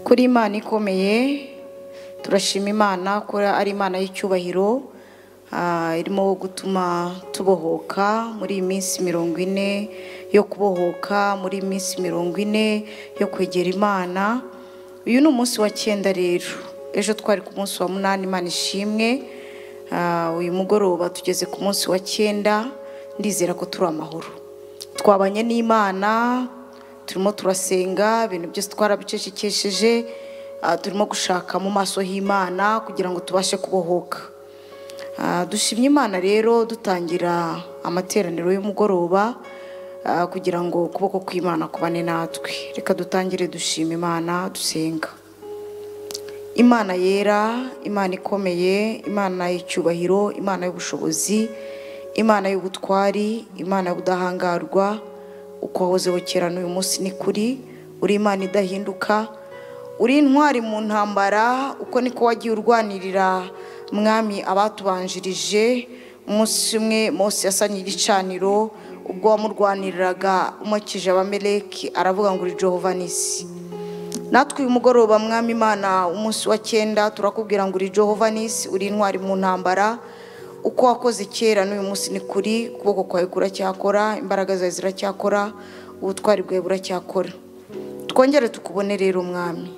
kuri imana ikomeye turashima imana ko ari imana y'icyubahiro ah, irimo gutuma tubohoka muri iyi minsi mirongo ine yo kubohoka muri iyi minsi mirongo ine yo kwegera imana uyu ni umunsi wa cyenda rero ejo twari ku munsi wa munani imana ishimwe Ah, uyu mugoroba tugeze ku munsi wa cyenda ndizera ko turi amahoro twabanye n'imana turimo turasenga ibintu byose twarabicecekesheje ah, turimo gushaka mu maso h'imana kugira ngo tubashe kubohoka Ah, dushimye imana rero dutangira amateraniro y'umugoroba ah, kugira ngo ukuboko kw'imana kubane natwe reka dutangire dushima imana dusenga imana yera imana ikomeye imana y'icyubahiro imana y'ubushobozi imana y'ubutwari imana y'ubudahangarwa uko wahozeho kera n'uyu munsi ni kuri uri imana idahinduka uri intwari mu ntambara uko niko wagiye urwanirira mwami abatubanjirije umunsi umwe mose yasanye igicaniro ubwo wamurwaniriraga umukije abameleki aravuga ngo uri jehova nisi natwe uyu mugoroba mwami imana umunsi wa cyenda turakubwira ngo uri jehova nisi uri intwari mu ntambara uko wakoze kera n'uyu munsi ni kuri ukuboko kwawe kuracyakora imbaraga zawe ziracyakora ubutwari bwawe buracyakora twongere tukubone rero mwami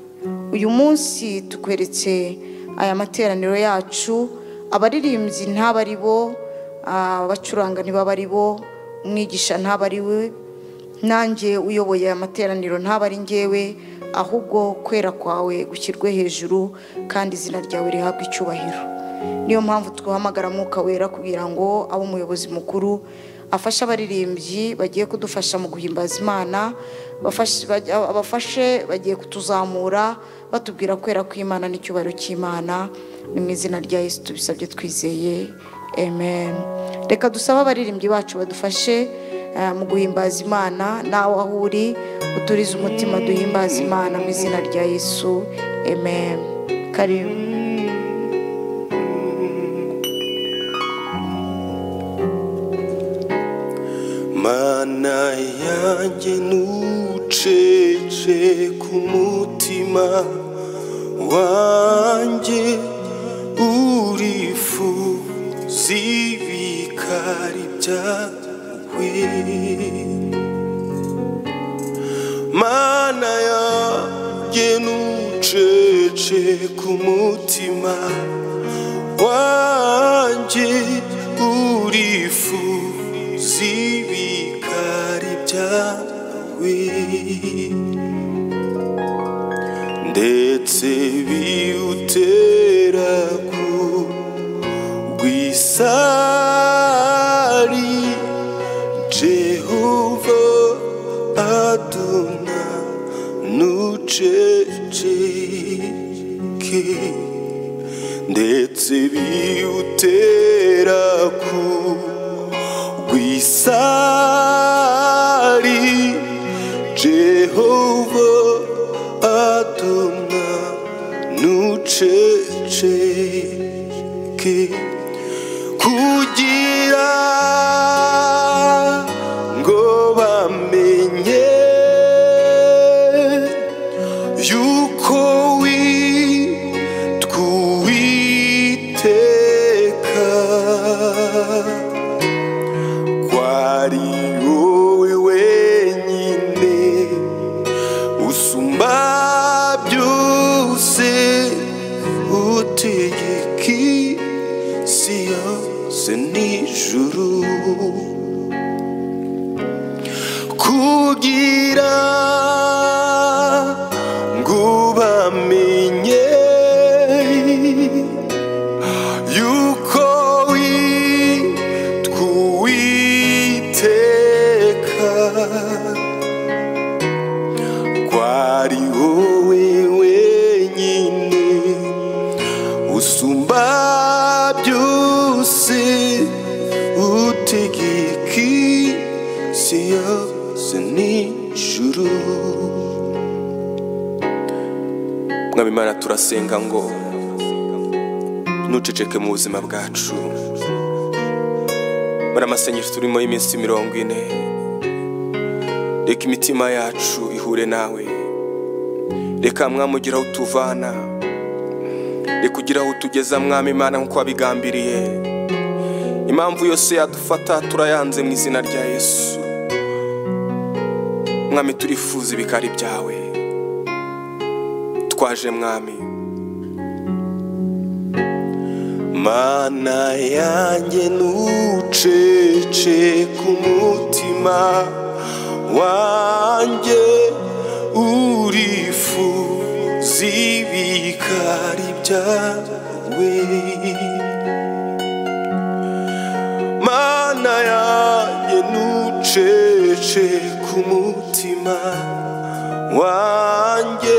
uyu munsi tukweretse aya materaniro yacu abaririmbyi ntaba ari bo ah, abacuranga ntibaba ari bo umwigisha ntaba ari we nanjye uyoboye aya materaniro ntaba ari ngewe ahubwo kwera kwawe gushyirwe hejuru kandi izina ryawe rihabwe icyubahiro niyo mpamvu twuhamagara mwuka wera kugira ngo abe umuyobozi mukuru afashe abaririmbyi bagiye kudufasha mu guhimbaza imana bafashe- bajya- abafashe bagiye kutuzamura batubwira kwera kw'imana n'icyubahiro cy'imana ni mu izina rya yesu tubisabye twizeye amen reka dusabe abaririmbyi bacu badufashe eh, mu guhimbaza imana nawe aho uri uturize umutima duhimbaza imana mu izina rya yesu amen karibu mana yanjye ntucece ku mutima wanjye urifuza ibikari byawe mana yanjye ntucece ku mutima wanjye urifuza ibikari byawe ndetse biwutera ku rwisari Jehova Aduna nuceceke ndetse biwutera ku rwisari Jehova Aduna nuceceke kugira ngo bamenye yuko witwiteka kwari wowe wenyine usumba byose utegeka isi yose n'ijuru kugira ngo bamenye yuko witwiteka kwari wowe wenyine usumba byose utegeka isi yose n'ijuru mwami imana turasenga ngo ntuceceke mu buzima bwacu muri amasengesho turimo y'iminsi mirongo ine reka imitima yacu ihure nawe reka mwamugiraho utuvana reka ugire aho utugeza mwami imana nk'uko wabigambiriye impamvu yose yadufata turayanze mu izina rya yesu mwami turifuza ibikari byawe twaje mwami mana yanjye ntucece ku mutima wanjye urifuza ibikari byawe mana yanjye ntucece ku mutima wanjye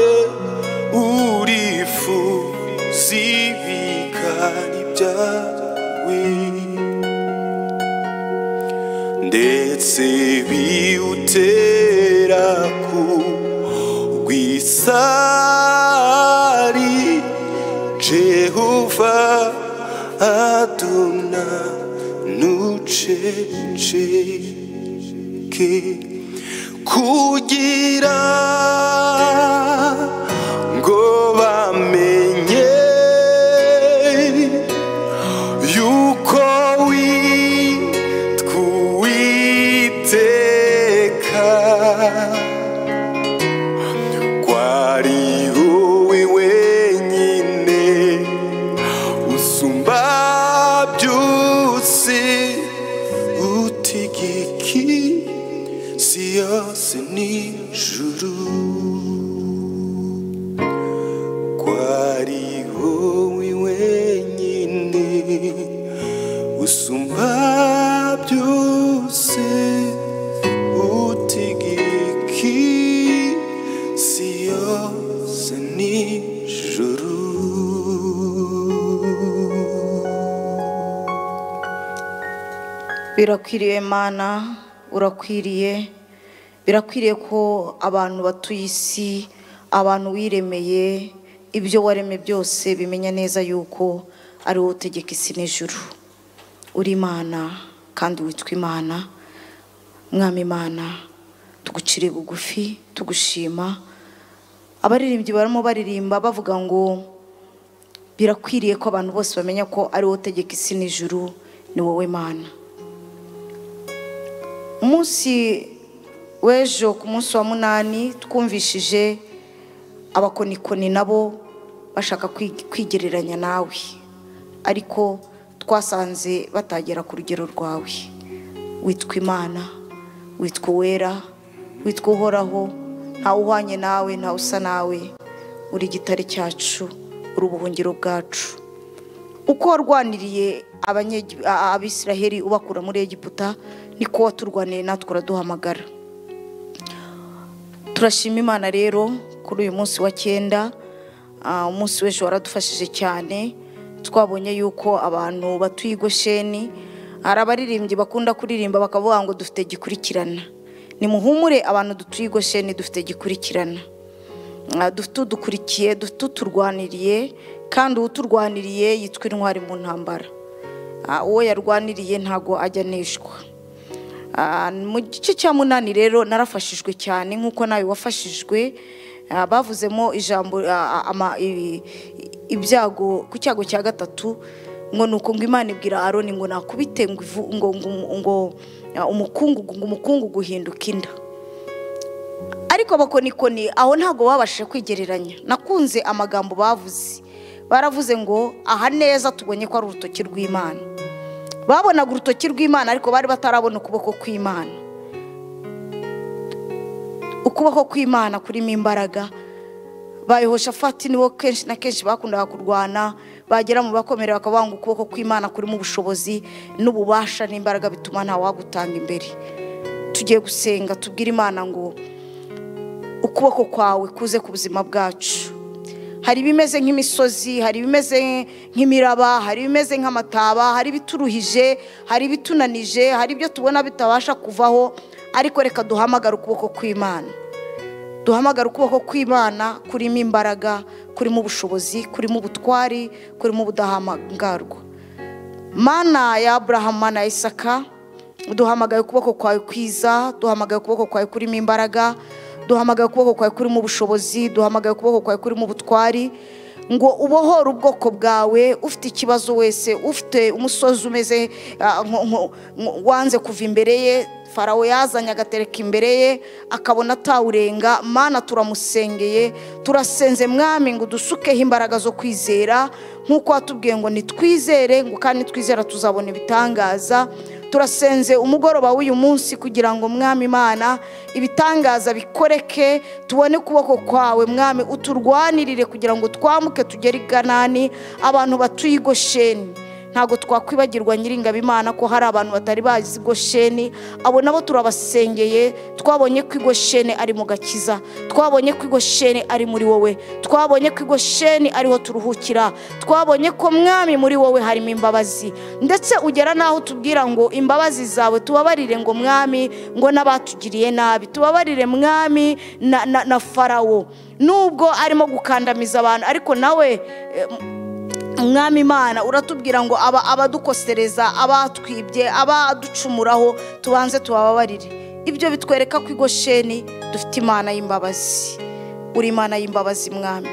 urifuza ibikari byawe ndetse biwutera ku rwisari jehova adona nuceceke kugira ngo bamenye yuko witwa uwiteka ko ari wowe wenyine usumba byose utegeki si yose n'ijuru ko ari wowe wenyine usumba byose utegeki si yose n'ijuru birakwiriye mana urakwiriye birakwiriye ko abantu batuye isi abantu wiremeye ibyo waremye byose bimenya neza yuko ari wowe utegeka isi n'ijuru uri imana kandi witwa imana mwami imana tugucire bugufi tugushima abaririmbyi barimo baririmba bavuga ngo birakwiriye ko abantu bose bamenya ko ari wowe utegeka isi n'ijuru ni wowe mana umunsi w'ejo ku munsi wa munani twumvishije abakonikoni nabo bashaka kwi- kwigereranya nawe ariko twasanze batagera ku rugero rwawe witwa imana witwa uwera witwa uhoraho ntawe uhwanye nawe ntawe usa nawe uri igitare cyacu uri ubuhungiro bwacu uko warwaniriye abanye- a- abisiraheli ubakura muri egiputa niko waturwaniye natwe uraduhamagara turashima imana rero kuri uyu munsi wa cyenda ah, umunsi w'ejo waradufashije cyane twabonye yuko abantu batuye i gosheni hari abaririmbyi bakunda kuririmba bakavuga ngo dufite gikurikirana nimuhumure abantu dutuye i gosheni dufite gikurikirana Ah, dufite udukurikiye dufite uturwaniriye kandi uturwaniriye yitwa intwari mu ntambara Ah, uwo yarwaniriye ntago ajya aneshwa Ah, mu gice cya munani rero narafashijwe cyane nk'uko nawe wafashijwe Ah, bavuzemo ijambo ah, ama- i- i- ibyago ku cyago cya gatatu ngo ni uko ngo imana ibwira aroni ngo nakubite ngo ivu- ngo ngo- ngo ah, umukungugu ngo umukungugu uhinduka inda ariko abakonikoni aho ntabwo babashije kwigereranya nakunze amagambo bavuze baravuze ngo aha neza tubonye ko ari urutoki rw'imana babonaga urutoki rw'imana ariko bari batarabona ukuboko kw'imana ukuboko kw'imana kurimo imbaraga bayohoshafati niwo kenshi na kenshi bakundaga kurwana bagera mu bakomere bakavuga ngo ukuboko kw'imana kurimo ubushobozi n'ububasha n'imbaraga bituma ntawagutanga imbere tugiye gusenga tubwire imana ngo ukuboko kwawe kuze ku buzima bwacu hari ibimeze nk'imisozi hari ibimeze nk'imiraba hari ibimeze nk'amataba hari ibituruhije hari ibitunanije hari ibyo tubona bitabasha kuvaho ariko reka duhamagare ukuboko kw'imana duhamagare ukuboko kw'imana kurimo imbaraga kurimo ubushobozi kurimo ubutwari kurimo ubudahangarwa mana ya aburahamu mana ya isaka duhamagaye ukuboko kwawe kwiza duhamagaye ukuboko kwawe kurimo imbaraga duhamagaye ukuboko kwawe kurimo ubushobozi duhamagaye ukuboko kwawe kurimo ubutwari ngo ubohore ubwoko bwawe ufite ikibazo wese ufite umusozi umeze ah, nko- nko- nko- wanze kuva imbere ye farawo yazanye agatereka imbere ye akabona atawurenga mana turamusengeye turasenze mwami ngo udusukeho imbaraga zo kwizera nk'uko watubwiye ngo nitwizere ngo kandi nitwizera tuzabona ibitangaza turasenze umugoroba w'uyu munsi kugira ngo mwami imana ibitangaza bikoreke tubone ukuboko kwawe mwami uturwanirire kugira ngo twambuke tugere i ganani abantu batuye i gosheni ntabwo twakwibagirwa nyiringabo imana ko hari abantu batari bazi gosheni abo nabo turabasengeye twabonye ko igosheni ari mu gakiza twabonye ko igosheni ari muri wowe twabonye ko igosheni ariho turuhukira twabonye ko mwami muri wowe harimo imbabazi ndetse ugera n'aho tubwira ngo imbabazi zawe tubabarire ngo mwami ngo n'abatugiriye nabi tubabarire mwami na, na, na farawo nubwo arimo gukandamiza abantu ariko nawe eh, umwami imana uratubwira ngo aba abadukosereza abatwibye abaducumuraho tubanze tubababarire ibyo bitwereka ko igosheni dufite imana y'imbabazi uri imana y'imbabazi mwami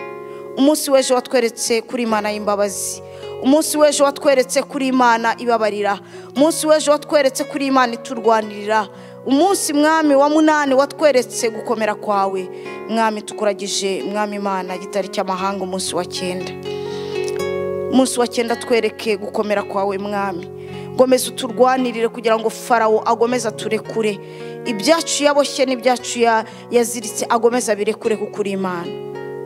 umunsi w'ejo watweretse kuri imana y'imbabazi umunsi w'ejo watweretse kuri imana ibabarira umunsi w'ejo watweretse kuri imana iturwanirira umunsi mwami wa munani watweretse gukomera kwawe mwami tukuragije mwami imana igitari cy'amahanga umunsi wa cyenda umunsi wa cyenda twereke gukomera kwawe mwami gomeza uturwanirire kugira ngo farawo agomeze aturekure ibyacu yaboshye n'ibyacu ya- yaziritse agomeze abirekure kuko uri imana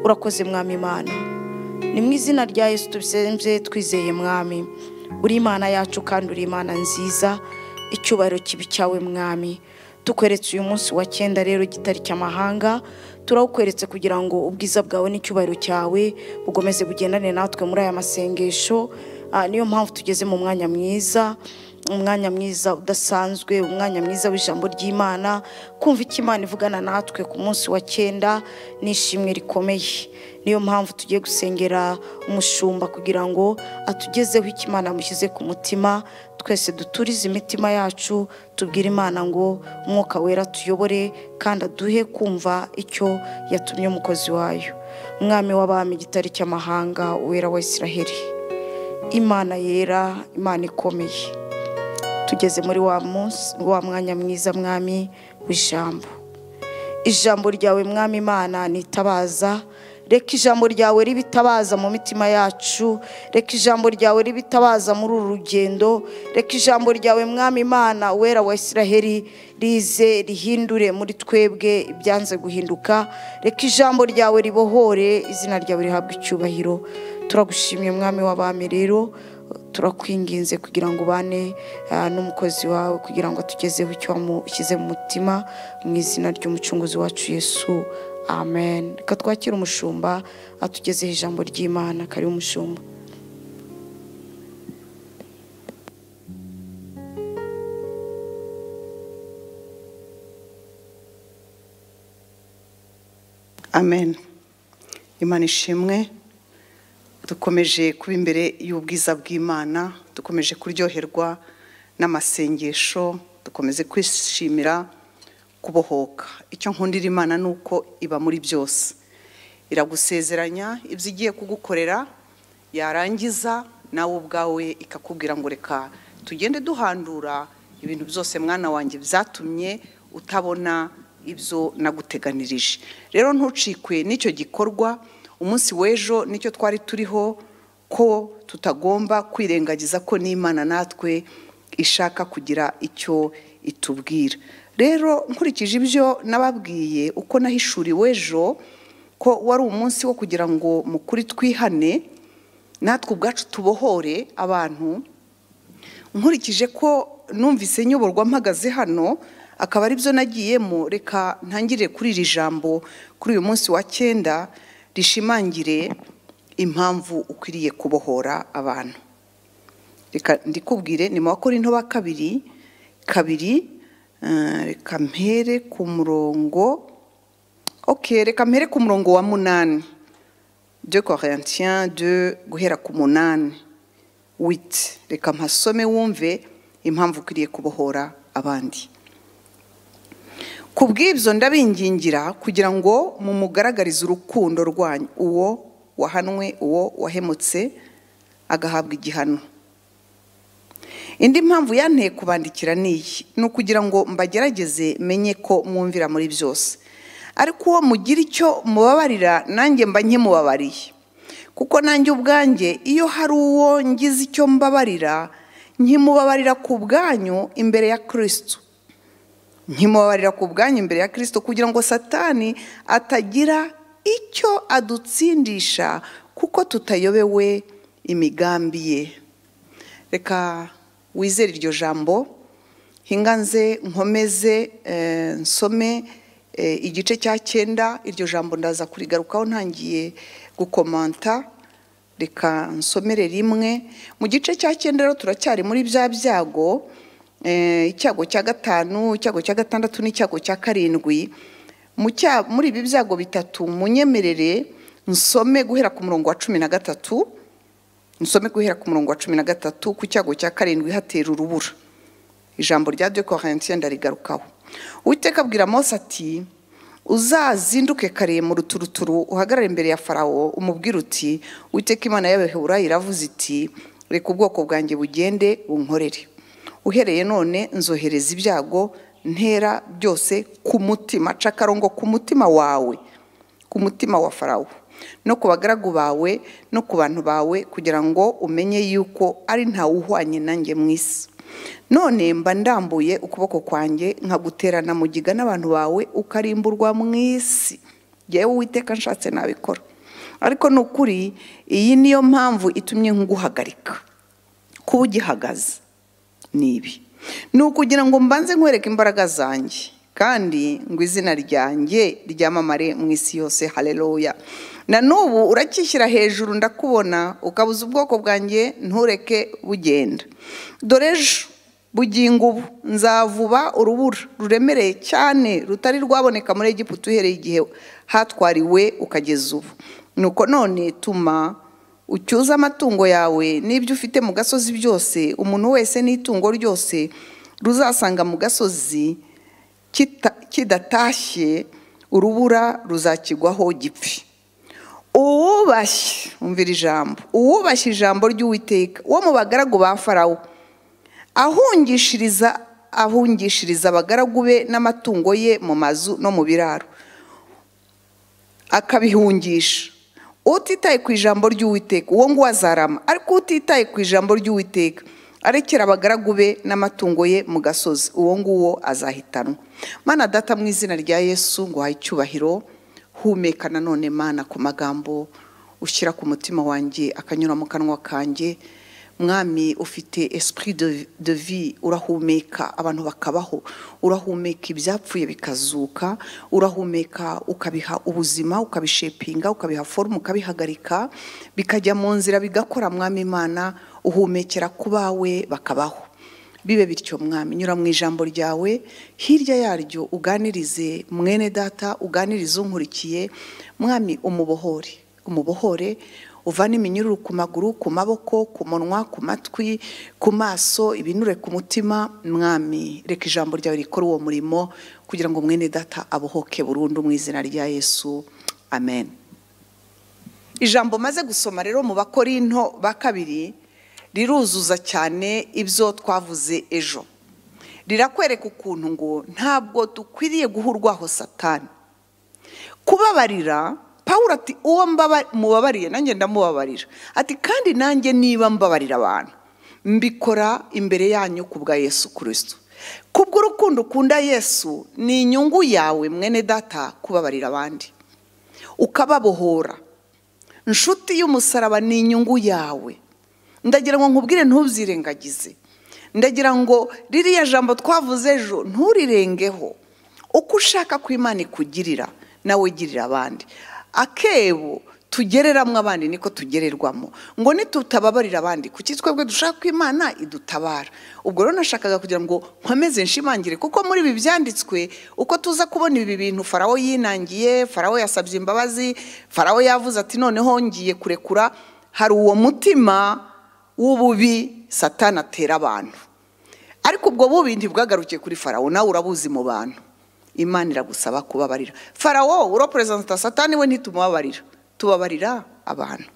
urakoze mwami imana ni mu izina rya yesu tubisenze twizeye mwami uri imana yacu kandi uri imana nziza icyubahiro kibi cyawe mwami tukweretse uyu munsi wa cyenda rero igitari cy'amahanga turawukweretse kugira ngo ubwiza bwawe n'icyubahiro cyawe bukomeze bugendane natwe muri aya masengesho Ah, niyo mpamvu tugeze mu mwanya mwiza umwanya mwiza udasanzwe umwanya mwiza w'ijambo ry'imana kumva icyo imana ivugana natwe ku munsi wa cyenda ni ishimwe rikomeye niyo mpamvu tugiye gusengera umushumba kugira ngo atugezeho icyo imana yamushyize ku mutima twese duturize imitima yacu tubwire imana ngo umwuka wera tuyobore kandi aduhe kumva icyo yatumye umukozi wayo umwami w'abami igitari cy'amahanga wera wa israheli imana yera imana ikomeye tugeze muri wa munsi wa mwanya mwiza mwami w'ijambo ijambo ryawe mwami imana nitabaza reka ijambo ryawe ribitabaza mu mitima yacu reka ijambo ryawe ribitabaza muri uru rugendo reka ijambo ryawe mwami imana wera wa israheli rize rihindure muri twebwe ibyanze guhinduka reka ijambo ryawe ribohore izina ryawe rihabwe icyubahiro turagushimiye mwami w'abami rero turakwinginze kugira ngo ubane ah, n'umukozi wawe kugira ngo atugezeho icyo wamushyize mu mutima mu izina ry'umucunguzi wacu yesu amen reka twakire umushumba atugezeho ijambo ry'imana kari umushumba amen imana ishimwe dukomeje kuba imbere y'ubwiza bw'imana dukomeje kuryoherwa n'amasengesho dukomeze kwishimira kubohoka icyo nkundira imana ni uko iba muri byose iragusezeranya ibyo igiye kugukorera yarangiza nawe ubwawe ikakubwira ngo reka tugende duhandura ibintu byose mwana wanjye byatumye utabona ibyo naguteganirije rero ntucikwe n'icyo gikorwa umunsi w'ejo nicyo twari turiho ko tutagomba kwirengagiza ko n'imana natwe ishaka kugira icyo itubwira rero nkurikije ibyo nababwiye uko nahishuriwe ejo ko wari umunsi wo kugira ngo mukuri twihane natwe ubwacu tubohore abantu nkurikije ko numvise nyoborwa mpagaze hano akaba ari byo nagiyemo reka ntangirire kuri iri jambo kuri uyu munsi wa cyenda rishimangire impamvu ukwiriye kubohora abantu reka ndikubwire ni mu bakorinto ba kabiri kabiri eh, reka mpere ku murongo ok reka mpere ku murongo wa munani de corintien de guhera ku munani witi reka mpasome wumve impamvu ukwiriye kubohora abandi ku bw'ibyo ndabingingira kugira ngo mumugaragarize urukundo rwanyu uwo wahanwe uwo wahemutse agahabwa igihano indi mpamvu yanteye kubandikira ni iyi ni ukugira ngo mbagerageze menye ko mwumvira muri byose ariko uwo mugira icyo mubabarira nanjye mba nkimubabariye kuko nanjye ubwanjye iyo hari uwo ngize icyo mbabarira nkimubabarira ku bwanyu imbere ya kirisitu nkimubabarira ku bwanyu imbere ya kirisitu kugira ngo satani atagira icyo adutsindisha kuko tutayobewe imigambi ye reka wizere iryo jambo hinganze nkomeze nsome igice cya cyenda iryo jambo ndaza kurigarukaho ntangiye gukomanta reka nsomere rimwe mu gice cya cyenda rero turacyari muri bya byago icyago cya gatanu icyago cya gatandatu n'icyago cya karindwi muri ibi byago bitatu munyemerere nsome guhera ku murongo wa cumi na gatatu nsome guhera ku murongo wa cumi na gatatu ku cyago cya karindwi hatera urubura ijambo rya de koherentiye ndarigarukaho uwiteka abwira mose ati uzazinduke kare mu ruturuturu uhagarare imbere ya farawo umubwire uti uwiteka imana y'abaheburayi iravuze iti reka ubwoko bwanjye bugende bunkorere uhereye none nzohereza ibyago ntera byose ku mutima cakarongo ku mutima wawe ku mutima wa farawo no ku bagaragu bawe no ku bantu bawe kugira ngo umenye yuko ari ntawe uhwanye nanjye mu isi none mba ndambuye ukuboko kwanjye nkaguterana mugiga n'abantu bawe ukarimburwa mu isi yewe uwiteka nshatse nabikora ariko ni ukuri iyi niyo mpamvu itumye nkuguhagarika kuba ugihagaze ni ibi ni ukugira ngo mbanze nkwereke imbaraga zanjye kandi ngo izina ryanjye ryamamare mu isi yose hareruya na n'ubu uracyishyira hejuru ndakubona ukabuza ubwoko bwanjye ntureke bugenda dore ejo bugingo ubu nzavuba urubura ruremereye cyane rutari rwaboneka muri egiputa uhereye igihe hatwariwe ukageza ubu nuko none tuma ucyuze amatungo yawe n'ibyo ufite mu gasozi byose umuntu wese n'itungo ryose ruzasanga mu gasozi kidatashye urubura ruzakigwaho gipfi uwubashye umvira ijambo uwubashye ijambo ry'uwiteka uwo mu bagaragu ba farawo ahungishiriza ahungishiriza abagaragu be n'amatungo ye mu mazu no mu biraro akabihungisha utitaye ku ijambo ry'uwiteka uwo nguwo azarama ariko utitaye ku ijambo ry'uwiteka arekera abagaragu be n'amatungo ye mu gasozi uwo nguwo azahitanwa mana data mu izina rya yesu ngo uhaye icyubahiro humeka nanone mana ku magambo ushyira ku mutima wanjye akanyura mu kanwa kanjye mwami ufite esprit de vie urahumeka abantu bakabaho urahumeka ibyapfuye bikazuka urahumeka ukabiha ubuzima ukabishepinga ukabiha forume ukabihagarika bikajya mu nzira bigakora mwami imana uhumekera ku bawe bakabaho bibe bityo mwami nyura mu ijambo ryawe hirya yaryo uganirize mwene data uganirize unkurikiye mwami umubohore umubohore uvana iminyururu ku maguru ku maboko ku munwa ku matwi ku maso ibinure ku mutima mwami reka ijambo ryawe rikora uwo murimo kugira ngo mwene data abohoke burundu mu izina rya yesu amen ijambo maze gusoma rero mu bakorinto ba kabiri riruzuza cyane ibyo twavuze ejo rirakwereka ukuntu ngo ntabwo dukwiriye guhurwaho satani kubabarira paul ati uwo mubabariye nanjye ndamubabarira ati kandi nanjye niba mbabarira abantu mbikora imbere yanyu ku bwa yesu kirisito ku bw'urukundo ukunda yesu ni inyungu yawe mwene data kubabarira abandi ukababohora inshuti y'umusaraba ni inyungu yawe ndagira ngo nkubwire ntubyirengagize ndagira ngo ririya jambo twavuze ejo nturirengeho uko ushaka ko imana ikugirira nawe girira abandi akebo tugereramo abandi niko tugererwamo ngo nitutababarira abandi kuki twebwe dushaka ko imana idutabara ubwo rero nashakaga kugira ngo nkomeze nshimangire kuko muri ibi byanditswe uko tuza kubona ibi bintu farawo yinangiye farawo yasabye imbabazi farawo yavuze ati noneho ngiye kurekura hari uwo mutima w'ububi satana atera abantu ariko ubwo bubi ntibwagarukiye kuri farawo nawe urabuzi mu bantu imana iragusaba kubabarira farawo uroperezanta satani we ntitumubabarira tubabarira abantu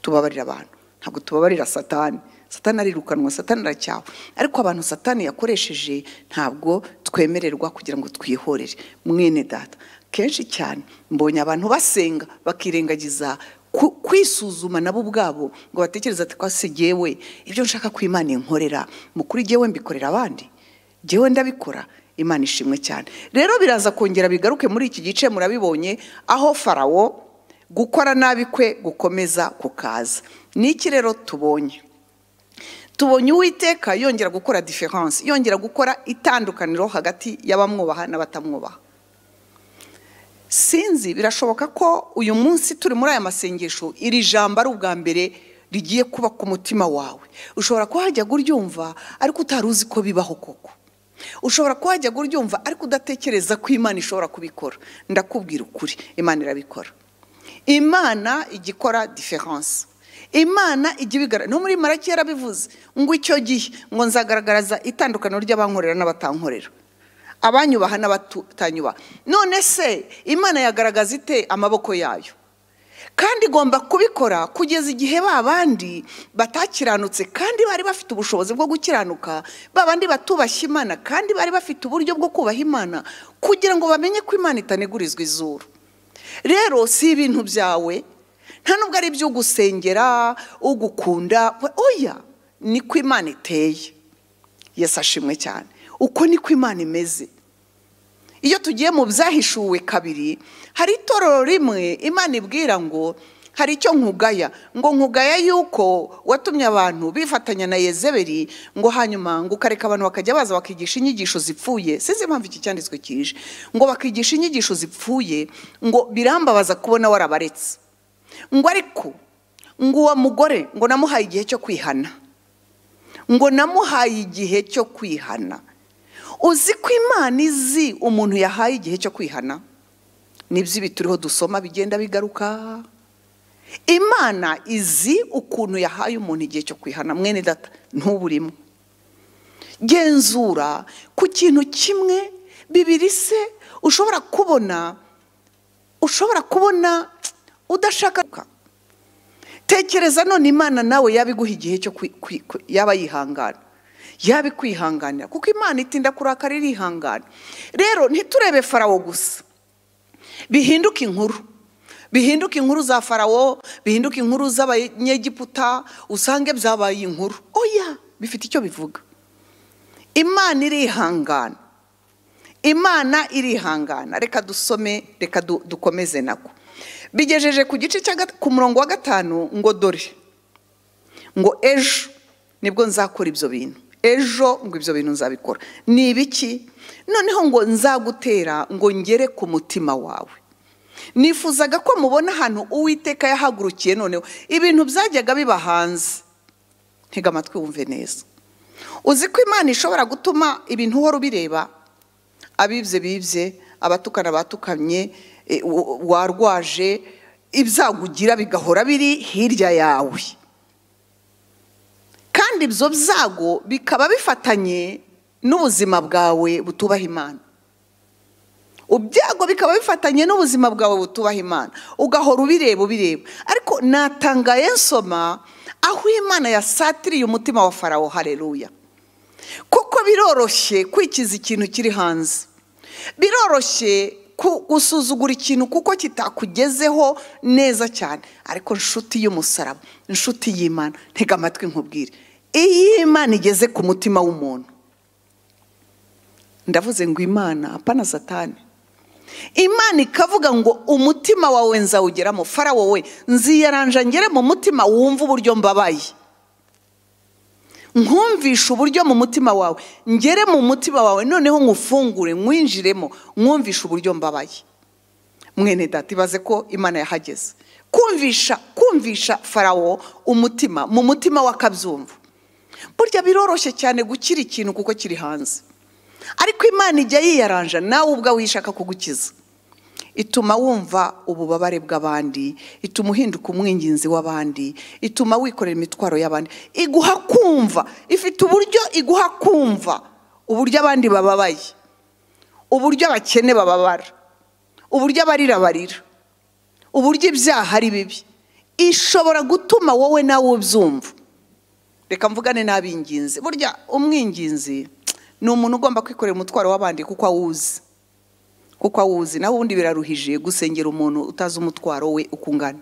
tubabarira abantu ntabwo tubabarira satani satani arirukanwa satani aracyawe ariko abantu satani yakoresheje ntabwo twemererwa kugira ngo twihorere mwene data kenshi cyane mbonye abantu basenga bakirengagiza ku- kwisuzuma nabo ubwabo ngo batekereze ati kwase jyewe ibyo nshaka ko imana inkorera mukuri jyewe mbikorera abandi jyewe ndabikora imana ishimwe cyane rero biraza kongera bigaruke muri iki gice murabibonye aho farawo gukora nabi kwe gukomeza kukaza ni iki rero tubonye tubonye uwiteka yongera gukora diferanse yongera gukora itandukaniro hagati y'abamwubaha n'abatamwubaha sinzi birashoboka ko uyu munsi turi muri aya masengesho iri jambo ari ubwa mbere rigiye kuba ku mutima wawe ushobora kuba wajya kuryumva ariko utari uzi ko bibaho koko ushobora kuba wajya kuryumva ariko udatekereza ko imana ishobora kubikora ndakubwira ukuri imana irabikora imana ijya ikora diferanse imana ijya ibigaragaza no muri maraki yarabivuze ngo icyo gihe ngo nzagaragaraza itandukaniro ry'abankorera n'abatankorera abanyubaha n'abatanyubaha none se imana yagaragaza ite amaboko yayo kandi igomba kubikora kugeza igihe ba bandi batakiranutse kandi bari bafite ubushobozi bwo gukiranuka ba bandi batubashye imana kandi bari bafite uburyo bwo kubaha imana kugira ngo bamenye ko imana itanegurizwa izuru rero si ibintu byawe nta nubwo ari ibyo ugusengera ugukunda we- oya niko imana iteye yesu ashimwe cyane uko niko imana imeze iyo tugiye mu byahishuwe kabiri hari itorero rimwe imana ibwira ngo hari icyo nkugaya ngo nkugaya yuko watumye abantu bifatanya na yezeberi ngo hanyuma ngo ukareka abantu bakajya baza bakigisha inyigisho zipfuye sinzi impamvu iki cyanditswe kije ngo bakigisha inyigisho zipfuye ngo birambabaza kubona warabaretse ngo ariko ngo uwo mugore ngo namuhaye igihe cyo kwihana ngo namuhaye igihe cyo kwihana uzi ko imana izi umuntu yahaye igihe cyo kwihana nibyo ibi turiho dusoma bigenda bigaruka imana izi ukuntu yahaye umuntu igihe cyo kwihana mwene data ntuburimo genzura ku kintu kimwe bibiri se ushobora kubona ushobora kubona udashaka tekereza none imana nawe yaba iguha igihe cyo kwi- kwi- kwi- yaba yihangana yaba ikwihanganira kuko imana itinda kurakara irihangana rero ntiturebe farawo gusa bihinduke inkuru bihinduke inkuru za farawo bihinduke inkuru z'abanyegiputa usange byabaye inkuru oya bifite icyo bivuga imana irihangana imana irihangana reka dusome reka du- dukomeze nako bigejeje ku gice cya gat- ku murongo wa gatanu ngo dore ngo ejo nibwo nzakora ibyo bintu ejo ngo ibyo bintu nzabikora ni ibiki noneho ngo nzagutera ngo ngere ku mutima wawe nifuzaga ko mubona ahantu uwiteka yahagurukiye noneho ibintu byajyaga biba hanze ntega amatwi wumve neza uzi ko imana ishobora gutuma ibintu uhora ubireba abibye bibye abatukana batukamye e, u- u- warwaje ibyagugira bigahora biri hirya yawe kandi ibyo byago bikaba bifatanye n'ubuzima bwawe butubaha imana ibyago bikaba bifatanye n'ubuzima bwawe butubaha imana ugahora ubireba ubireba ariko natangaye nsoma aho imana yasatiriye umutima wa farawo hareruya kuko biroroshye kwikiza ikintu kiri hanze biroroshye ku- gusuzugura ikintu kuko kitakugezeho neza cyane ariko nshuti y'umusaraba inshuti y'imana ntega amatwi nkubwire iyo imana igeze ku mutima w'umuntu ndavuze ngo imana apana satani imana ikavuga ngo umutima wawe nzawugeramo farawo we nziyaranja ngere mu mutima wumva uburyo mbabaye nkumvishe uburyo mu mutima wawe ngere mu mutima wawe noneho nkufungure nkwinjiremo nkumvishe uburyo mbabaye mwene data ibaze ko imana yahageze kumvisha kumvisha farawo umutima mu mutima w'akabyumva burya biroroshye cyane gukira ikintu kuko kiri hanze ariko imana ijya yiyaranja nawe ubwawe ishaka kugukiza ituma wumva ububabare bw'abandi ituma uhinduka umwinginzi w'abandi ituma wikorera imitwaro y'abandi iguha kumva ifite uburyo iguha kumva uburyo abandi bababaye uburyo abakene bababara uburyo abarira barira uburyo ibyaha ari bibi ishobora gutuma wowe nawe ubyumva reka mvugane n'abinginzi burya umwinginzi ni umuntu ugomba kwikorera umutwaro w'abandi kuko awuzi kuko awuzi nawe ubundi biraruhije gusengera umuntu utazi umutwaro we uko ungana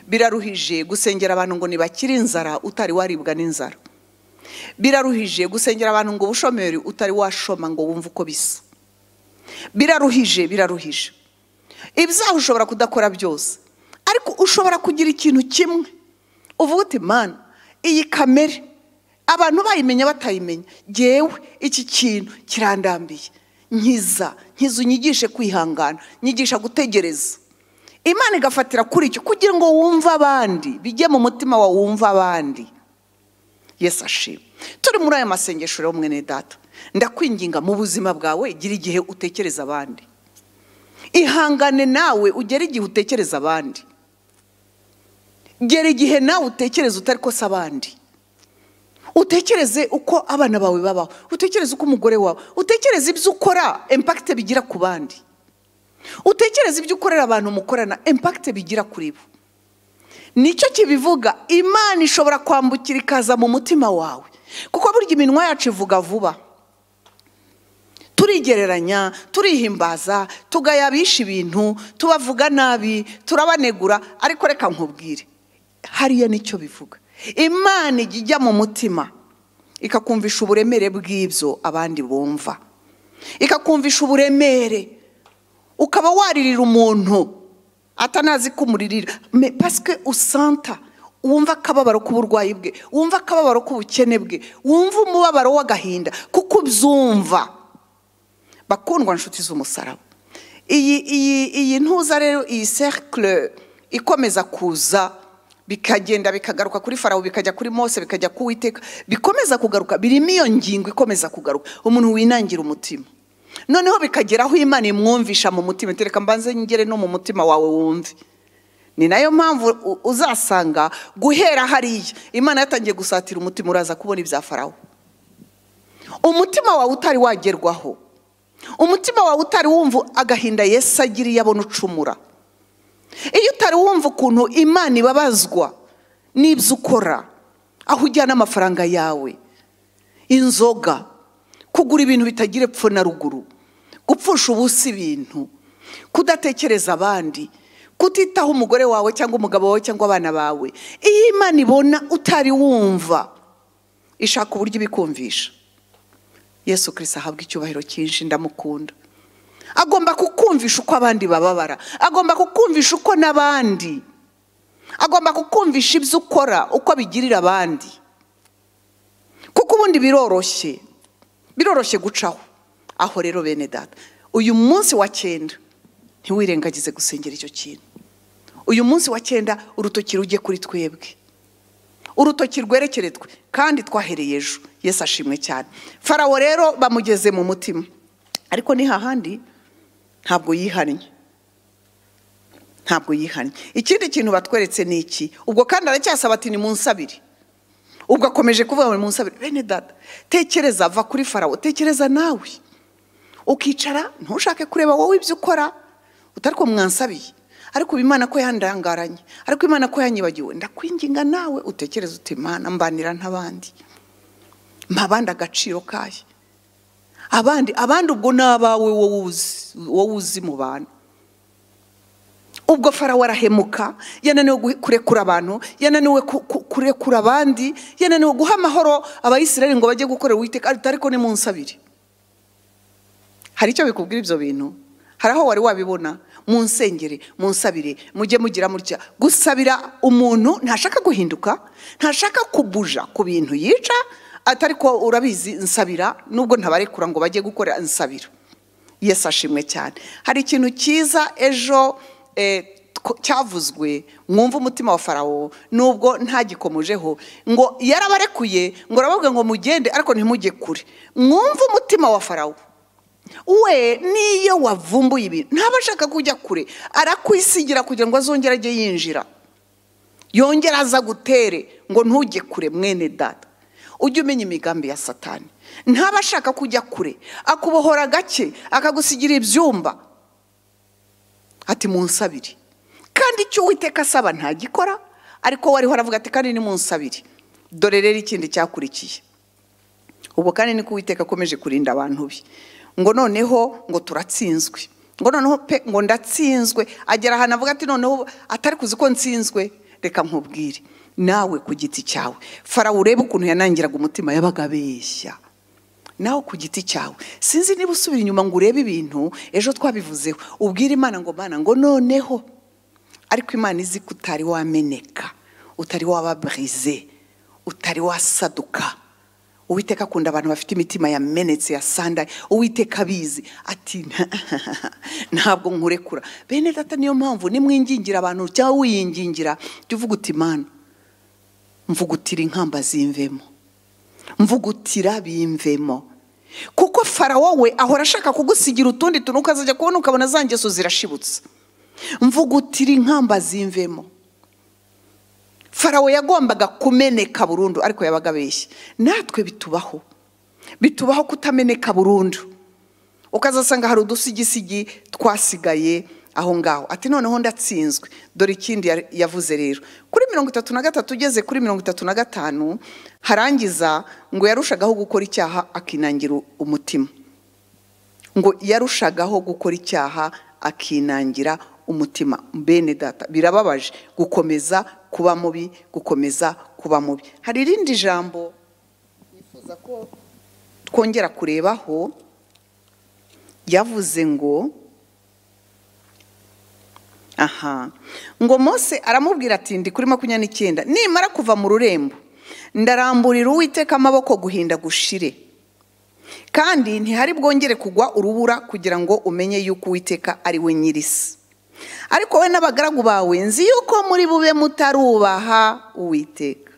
biraruhije gusengera abantu ngo ntibakire inzara utari waribwa n'inzara biraruhije gusengera abantu ngo ubushomeri utari washoma ngo wumve uko bisa biraruhije biraruhije ibyaha ushobora kudakora byose ariko ushobora kugira ikintu kimwe uvuga uti mana iyi kamere abantu bayimenya batayimenya ngewe iki kintu kirandambiye nkiza nkiza unyigishe kwihangana nyigisha gutegereza imana igafatira kuri icyo kugira ngo wumve abandi bijye mu mutima wawe wumve abandi yesi ashima turi muri aya masengesho rero mwene data ndakwinginga mu buzima bwawe gira igihe utekereza abandi ihangane nawe ugere igihe utekereza abandi gera igihe nawe utekereza utari ko se abandi utekereze uko abana bawe babaho utekereze uko umugore wawe utekereze ibyo ukora impakite bigira ku bandi utekereze ibyo ukorera abantu mukorana impakite bigira kuri bo nicyo kibivuga imana ishobora kwambukira ikaza mu mutima wawe kuko burya iminwa yacu ivuga vuba turigereranya turihimbaza tugayabisha ibintu tubavuga nabi turabanegura ariko reka nkubwire hariya nicyo bivuga imana ijya ijya mu mutima ikakumvisha uburemere bw'ibyo abandi bumva ikakumvisha uburemere ukaba waririra umuntu atanazi ko umuririra pasike usanta wumva akababaro k'uburwayi bwe wumva akababaro k'ubukene bwe wumva umubabaro w'agahinda kuko ubyumva bakundwa inshuti z'umusaraba iyi iyi iyi ntuza rero iyi cercle ikomeza kuza bikagenda bikagaruka kuri farawo bikajya kuri mose bikajya ku witeka bikomeza kugaruka birimo iyo ngingo ikomeza kugaruka umuntu winangira umutima noneho bikagera aho imana imwumvisha mu mutima tereka mbanze ngere no mu mutima wawe wumve ni nayo mpamvu uzasanga guhera hariya imana yatangiye gusatira umutima uraza kubona ibya farawo umutima wawe utari wagerwaho umutima wawe utari wumva agahinda Yesu agiriye abona ucumura iyo utari wumva ukuntu imana ibabazwa n'ibyo ukora aho ujyana amafaranga yawe inzoga kugura ibintu bitagira epfo na ruguru gupfusha ubusa ibintu kudatekereza abandi kutitaho umugore wawe cyangwa umugabo wawe cyangwa abana bawe iyo imana ibona utari wumva ishaka uburyo ibikumvisha yesu kirisi ahabwa icyubahiro cyinshi ndamukunda agomba kukumvisha uko abandi bababara agomba kukumvisha uko n'abandi agomba kukumvisha ibyo ukora uko bigirira abandi kuko ubundi biroroshye biroroshye gucaho aho rero bene data uyu munsi wa cyenda ntiwirengagize gusengera icyo kintu uyu munsi wa cyenda urutoki rujye kuri twebwe urutoki rwerekere twe kandi twahereye ejo Yesu ashimwe cyane farawo rero bamugeze mu mutima ariko ni hahandi ntabwo yihannye ntabwo yihannye ikindi kintu batweretse ni iki ubwo kandi aracyasaba ati ni munsi abiri ubwo akomeje kuvuga ngo ni munsi abiri bene dada tekereza va kuri farawo tekereza nawe ukicara ntushake kureba wowe ibyo ukora utari ko mwansabiye ariko ubu imana ko yandangaranye ariko imana ko yanyibagiwe ndakwinginga nawe utekereza uti imana mbanira n'abandi abandi agaciro kayo abandi abandi ubwo ni abawe wowe uzi mu bantu ubwo farawo arahemuka yananiwe kurekura abantu yananiwe kurekura abandi yananiwe guha amahoro abayisirayeli ngo bajye gukorera uwiteka ariko ni munsi abiri hari icyo bikubwira ibyo bintu hari aho wari wabibona mu nsengere mu nsabire mujye mugira mutya gusabira umuntu ntashaka guhinduka ntashaka kubuja ku bintu yica atari ko urabizi nsabira nubwo ntabarekura ngo bajye gukora nsabira Yesu ashimwe cyane hari ikintu cyiza ejo cyavuzwe mwumva umutima wa farawo nubwo ntagikomojeho ngo yarabarekuye ngo urababwe ngo mugende ariko ntimujye kure mwumve umutima wa farawo we niyo wavumbuye ibintu ntaba ashaka kujya kure arakwisigira kugira ngo azongere ajye yinjira yongere aza gutere ngo ntujye kure mwene dada ujye umenya imigambi ya satani ntaba ashaka kujya kure akubohora gake akagusigira ibyumba ati munsabire kandi icyo uwiteka asaba ntagikora ariko wariho aravuga ati kandi ni munsabire dore rero ikindi cyakurikiye ubwo kandi niko uwiteka akomeje kurinda abantu be ngo noneho ngo turatsinzwe ngo noneho pe ngo ndatsinzwe agera ahantu avuga ati noneho atari kuzi ko nsinzwe reka nkubwire nawe ku giti cyawe farawo urebe ukuntu yanangiraga umutima yabaga abeshya nawe ku giti cyawe sinzi niba usubira inyuma ngo urebe ibintu ejo twabivuzeho ubwire imana ngo mana ngo noneho ariko imana izi ko utari wameneka utari wababurize utari wasaduka uwiteka akunda abantu bafite imitima yamenetse yasandaye uwiteka abizi ati ntabwo nkurekura bene data niyo mpamvu nimwingingira abantu cyangwa wiyingingira jya uvuga uti mana mvugutira inkamba zimvemo mvugutira bimvemo kuko farawo we ahora ashaka kugusigira utundi tuntu ukazajya kubona ukabona za ngeso zirashibutse mvugutira inkamba zimvemo farawo yagombaga kumeneka burundu ariko yabaga abeshya natwe bitubaho bitubaho kutameneka burundu ukazasanga hari udusigisigi twasigaye aho ngaho ati noneho ndatsinzwe dore ikindi yari- yavuze rero kuri mirongo itatu na gatatu ugeze kuri mirongo itatu na gatanu harangiza ngo yarushagaho gukora icyaha akinangira umutima ngo yarushagaho gukora icyaha akinangira umutima bene data birababaje gukomeza kuba mubi gukomeza kuba mubi hari irindi jambo nifuza ko twongera kurebaho yavuze ngo aha ngo mose aramubwira ati ndi kuri makumyabiri n'icyenda nimara kuva mu rurembo ndaramburira uwiteka amaboko guhinda gushire kandi ntihari bwongere kugwa urubura kugira ngo umenye yuko uwiteka ari we nyirisi ariko wowe n'abagaragu bawe nzi yuko muri bube mutarubaha uwiteka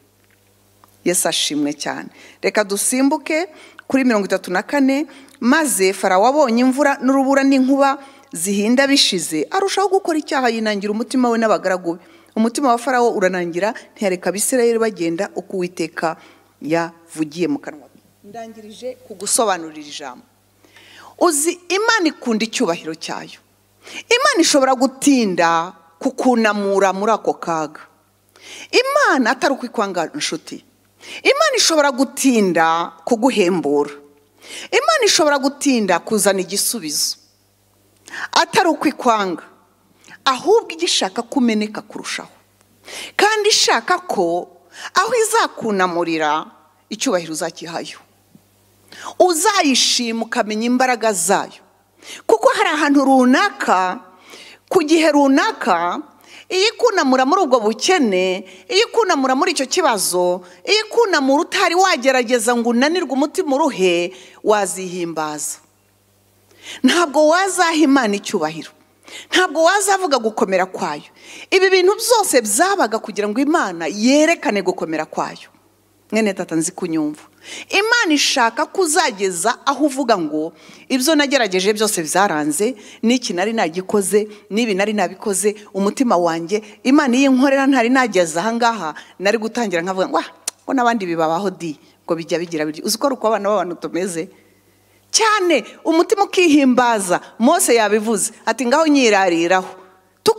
yesu ashimwe cyane reka dusimbuke kuri mirongo itatu na kane maze farawo abonye imvura n'urubura n'inkuba zihinda bishize arushaho gukora icyaha yinangira umutima we n'abagaragu be umutima wa farawo uranangira ntiyareka abisirayeli bagenda uko uwiteka yavugiye mu kanwa ke. ndangirije kugusobanurira ijambo uzi imana ikunda icyubahiro cyayo imana ishobora gutinda kukunamura muri ako kaga imana atari ukwikwanga inshuti imana ishobora gutinda kuguhembura imana ishobora gutinda kuzana igisubizo atari ukwikwanga ahubwo igishaka kumeneka kurushaho kandi ishaka ko aho izakunamurira icyubahiro uzakihayo uzayishima ukamenya imbaraga zayo kuko hari ahantu runaka ku gihe runaka iyo ikunamura muri ubwo bukene iyo ikunamura muri icyo kibazo iyo ikunamura utari wagerageza ngo unanirwe umutima uruhe wazihimbaza ntabwo wazaha imana icyubahiro ntabwo wazavuga gukomera kwayo ibi bintu byose byabaga kugira ngo imana yerekane gukomera kwayo mwene tata nzi kunyumva imana ishaka kuzageza aho uvuga ngo ibyo nagerageje byose byaranze n'iki nari nagikoze n'ibi nari nabikoze umutima wanjye imana iyo inkorera ntari nageze aha ngaha nari gutangira nkavuga ngo "Ah, ngo n'abandi bibabaho di ngo bijya bigira biryo uzi ko ari uko abana b'abantu tumeze cyane umutima ukihimbaza mose yabivuze ati ngaho nyirariraho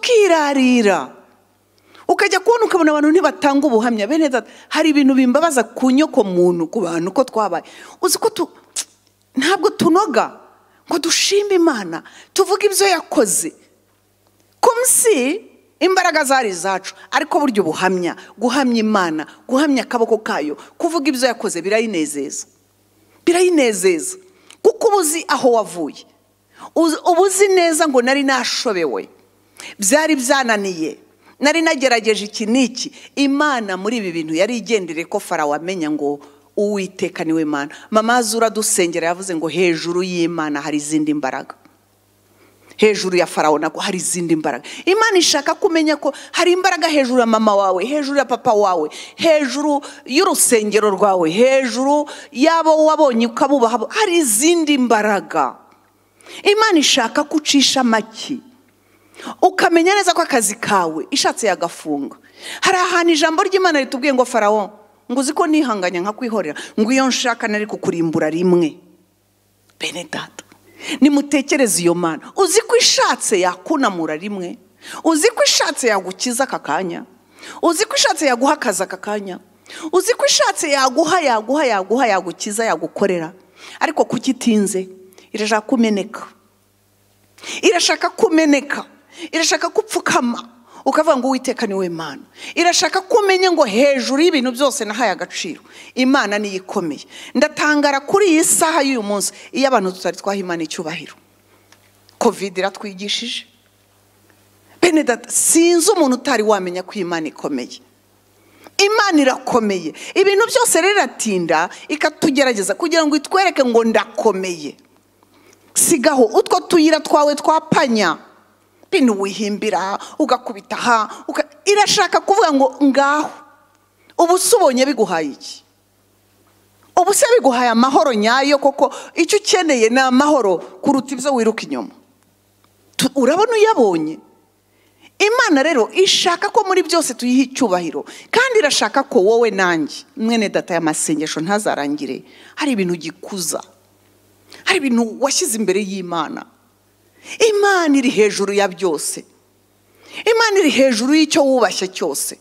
tukirarira ukajya kubona ukabona abantu ntibatanga ubuhamya bene data hari ibintu bimbabaza ku nyoko muntu ku bantu ko twabaye uzi ko tu ntabwo tunoga ngo dushimbe imana tuvuge ibyo yakoze kumsi imbaraga zari izacu ariko burya ubuhamya guhamya imana guhamya akaboko kayo kuvuga ibyo yakoze birayinezeza birayinezeza kuko uba uzi aho wavuye Uzi- uba uzi neza ngo nari nashobewe byari byananiye nari nagerageje iki n'iki imana muri ibi bintu yari igendere ko farawo amenya ngo uwiteka niwe mana mama zura dusengera yavuze ngo hejuru y'imana hari izindi mbaraga hejuru ya farawo nako hari izindi mbaraga imana ishaka ko umenya ko hari imbaraga hejuru ya mama wawe hejuru ya papa wawe hejuru y'urusengero rwawe hejuru y'abo wabonye ukabubaha hari izindi mbaraga imana ishaka ko ucisha amaki ukamenya neza ko akazi kawe ishatse yagafunga hari ahantu ijambo ry'imana ritubwiye ngo farawo ngo uzi ko nihanganye nkakwihorera ngo iyo nshaka nari kukurimbura rimwe bene data nimutekereze iyo mana uzi ko ishatse yakunamura rimwe uzi ko ishatse yagukiza aka kanya uzi ko ishatse yaguha akazi aka kanya uzi ko ishatse yaguha yaguha yaguha yagukiza yagukorera ariko kuko itinze irashaka kumeneka irashaka kumeneka irashaka kupfukama ukavuga ngo uwiteka ni we mana irashaka ko umenye ngo hejuru y'ibintu byose nahaye agaciro imana niyo ikomeye ndatangara kuri iyi saha y'uyu munsi iyo abantu tutari twaha imana icyubahiro kovide iratwigishije bene data sinzi umuntu utari wamenya ko imana ikomeye imana irakomeye ibintu byose rero iratinda ikatugerageza kugira ngo itwereke ngo ndakomeye sigaho utwo tuyira twawe twapanya bino wihimbira ugakubita aha uga- irashaka kuvuga ngo ngaho ubu se ubonye biguhaye iki ubu se biguhaye amahoro nyayo koko icyo ukeneye ni amahoro kuruta ibyo wiruka inyuma Tu- urabona uyabonye imana rero ishaka ko muri byose tuyiha icyubahiro kandi irashaka ko wowe nanjye mwene data y'amasengesho ntazarangire hari ibintu gikuza hari ibintu washyize imbere y'imana imana iri hejuru ya byose imana iri hejuru y'icyo wubashye cyose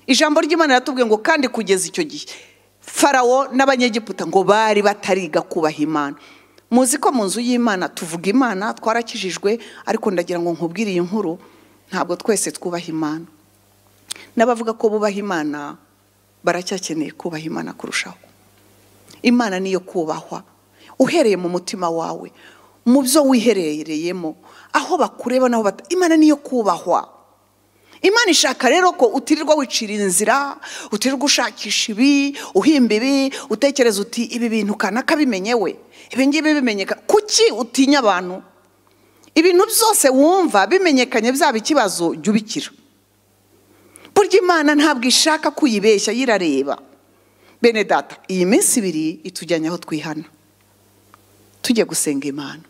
ijambo ry'imana riratubwiye ngo kandi kugeza icyo gihe farawo n'abanyegiputa ngo bari batariga kubaha imana muzi ko mu nzu y'imana tuvuga imana twarakijijwe ariko ndagira ngo nkubwire iyi nkuru ntabwo twese twubaha imana n'abavuga ko bubaha imana baracyakeneye kubaha imana kurushaho imana niyo kubahwa uhereye mu mutima wawe mu byo wiherereyemo aho bakureba naho bata imana niyo kubahwa imana ishaka rero ko utirirwa wicira inzira utirirwa ushakisha ibi uhimba ibi utekereza uti ibi bintu kanaka bimenyewe ibi ngibi bimenyeka kuki utinya abantu ibintu byose wumva bimenyekanye byaba ikibazo jya ubikira burya imana ntabwo ishaka ko uyibeshya yirareba bene data iyi minsi ibiri itujyanye aho twihana tujye gusenga imana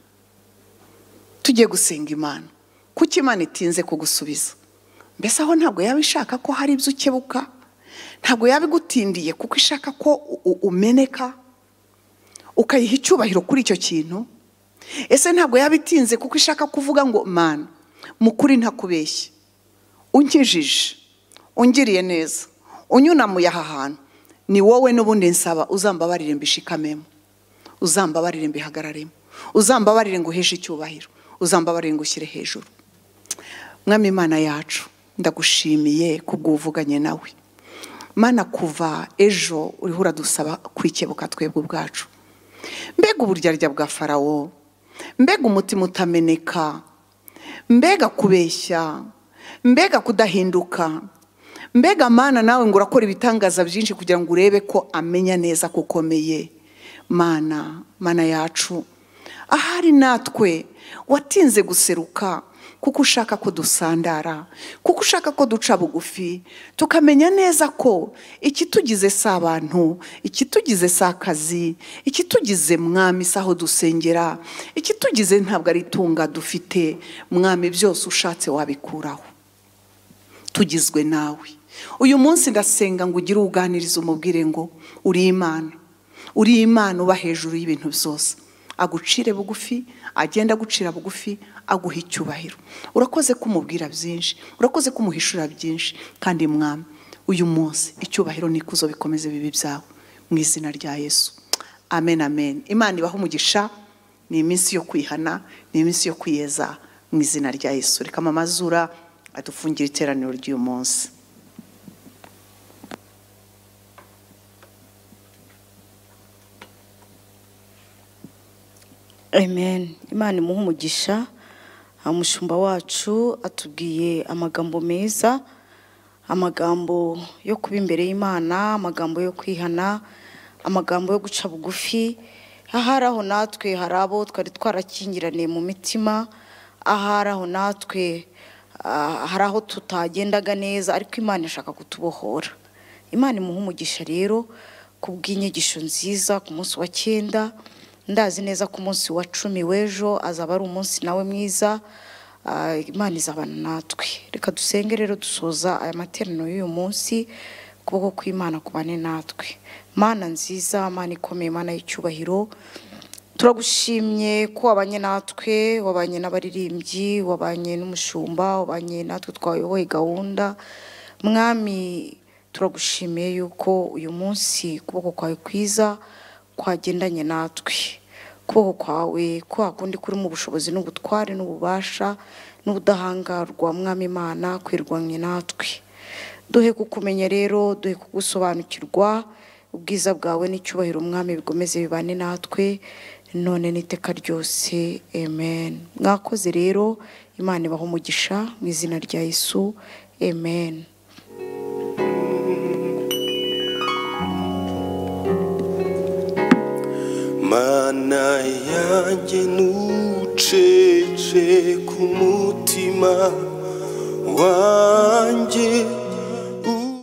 tujye gusenga imana kuko imana itinze kugusubiza mbese aho ntabwo yaba ishaka ko hari ibyo ukebuka ntabwo yaba igutindiye kuko ishaka ko u- u- umeneka ukayiha icyubahiro kuri icyo kintu ese ntabwo yaba itinze kuko ishaka kuvuga ngo mana mu kuri ntakubeshye unkijije ungiriye neza unyunamuye aha hantu ni wowe n'ubundi nsaba uzambabarire mbishikamemo uzambabarire mbihagararemo uzambabarire ngo uheshe icyubahiro uzambabarire ngo ushyire hejuru mwami imana yacu ndagushimiye kubw'uvuganye nawe mana kuva ejo uriho uradusaba kwikebuka twebwe ubwacu mbega uburyarya bwa farawo mbega umutima utameneka mbega kubeshya mbega kudahinduka mbega mana nawe ngo urakora ibitangaza byinshi kugira ngo urebe ko amenya neza ko ukomeye mana mana yacu ahari natwe watinze guseruka kuko ushaka ko dusandara kuko ushaka ko duca bugufi tukamenya neza ko ikitugize si abantu ikitugize si akazi ikitugize mwami si aho dusengera ikitugize ntabwo ari itunga dufite mwami byose ushatse wabikuraho tugizwe nawe uyu munsi ndasenga ngo ugire uwuganiriza umubwire ngo uri imana uri imana uba hejuru y'ibintu byose agucire bugufi agenda agucira bugufi aguha icyubahiro urakoze kumubwira byinshi urakoze kumuhishura byinshi kandi mwami uyu munsi icyubahiro n'ikuzo bikomeze bibi byawe mu izina rya yesu amen amen imana ibaho umugisha ni iminsi yo kwihana ni iminsi yo kwiyeza mu izina rya yesu reka amazura adufungire iteraniro ry'uyu munsi amen imana imuhe umugisha umushumba wacu atubwiye amagambo meza amagambo yo kuba imbere y'imana amagambo yo kwihana amagambo yo guca bugufi ahari aho natwe hari abo twari twarakingiraniye mu mitima ahari aho natwe ah, hari aho tutagendaga neza ariko imana ishaka kutubohora imana imuhe umugisha rero kubw'inyigisho nziza ku munsi wa cyenda ndazi neza ko umunsi wa cumi w'ejo azaba ari umunsi nawe mwiza ah, imana izabana natwe reka dusenge rero dusoza aya materaniro y'uyu munsi ukuboko kw'imana kubane natwe mana nziza mana ikomeye mana y'icyubahiro turagushimye ko wabanye natwe wabanye n'abaririmbyi wabanye n'umushumba wabanye natwe twayoboye gahunda mwami turagushimiye yuko uyu munsi ukuboko kwawe kwiza kwagendanye natwe ukuboko kwawe kwa kundi kurimo ubushobozi n'ubutware n'ububasha n'ubudahangarwa mwami imana kwirwanye natwe duhe kukumenya rero duhe kugusobanukirwa ubwiza bwawe n'icyubahiro umwami bikomeze bibane natwe none n'iteka ryose amen mwakoze rero imana ibaha umugisha mu izina rya yesu amen mana yanjye ntucece ku mutima wawe